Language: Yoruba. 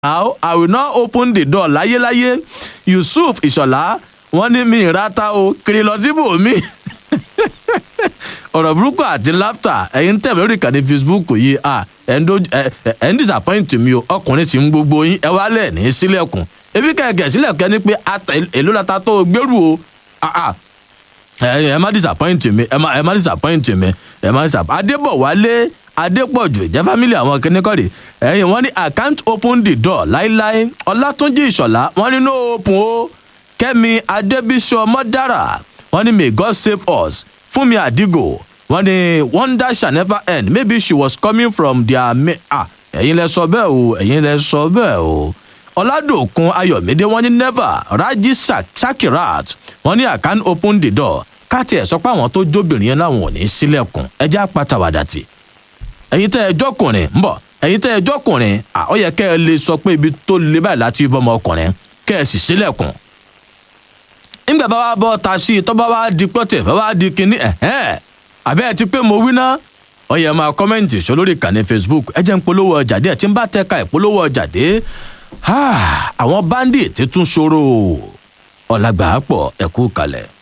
now i will not open the door láyéláyé yusuf ìṣọ̀lá wọ́n ní mi ìrata o kiri lọ síbò mi ọ̀rọ̀ burúkú àti láftà ẹ̀yin tẹ̀ lórí ìkànnì facebook yìí à ẹ̀ ń doj- ẹ̀- ẹ̀- ẹ̀ ń disappoint mi o ọkùnrin sì ń gbogbo yín ẹ wá lẹ̀ ní sílẹ̀kùn ebi kẹ̀kẹ́ sílẹ̀kùn ẹni pé ata èlò lata tó o gbèrú o ah, ah. ẹ ẹ má disappoint mi ẹ má ẹ má disappoint mi ẹ má disappoint adébọ̀wálé adépọ̀jù ìjẹ́ family àwọn kìnnìkọ́rì ẹ̀yìn wọ́n ní i can't open the door láíláí ọlátúnjì ìṣọ̀lá wọ́n ní no open o kẹ́mi adébísọ mọ́dára wọ́n ní may god save us fúnmi àdìgò wọ́n ní wonder shall never end maybe she was coming from their ma ah ẹ̀yin lẹ sọ bẹ́ẹ̀ o ẹ̀yin lẹ sọ bẹ́ẹ̀ o ọládòkun ayọ̀mídé wọ́n ní never raji Shak- shakirat wọ́n ní i can't open the door káàtì ẹ̀ sọ pé àwọn tó jóbìnrin yẹn láwọn ò ní sílẹ̀kùn ẹjẹ́ àpàtàwàdà tì ẹ̀yin tẹ́ ẹ jọ́kùnrin ń bọ̀ ẹ̀yin tẹ́ ẹ jọ́kùnrin à, ó yẹ kẹ́ ẹ lè sọ pé ibi tó le báyìí láti bọ́ ọmọ ọkùnrin kẹ́ ẹ sì sílẹ̀kùn. nígbà bá wá bọ́ ta sí i tó bá wá di pọ́tẹ̀ bá wá di kinní ẹ̀hẹ́n àbẹ́ ẹ ti pé mo wí ná ó yẹ máa kọ́mẹ́ǹtì sọ lórí ìkànnì facebook ẹ jẹ́ ń polówó ọjà díẹ̀ tí ń bá tẹ́ka ìpolówó ọjà dé Ah, àwọn bandit tún ṣòro ọ̀làgbà pọ̀ ẹ̀kú kalẹ̀.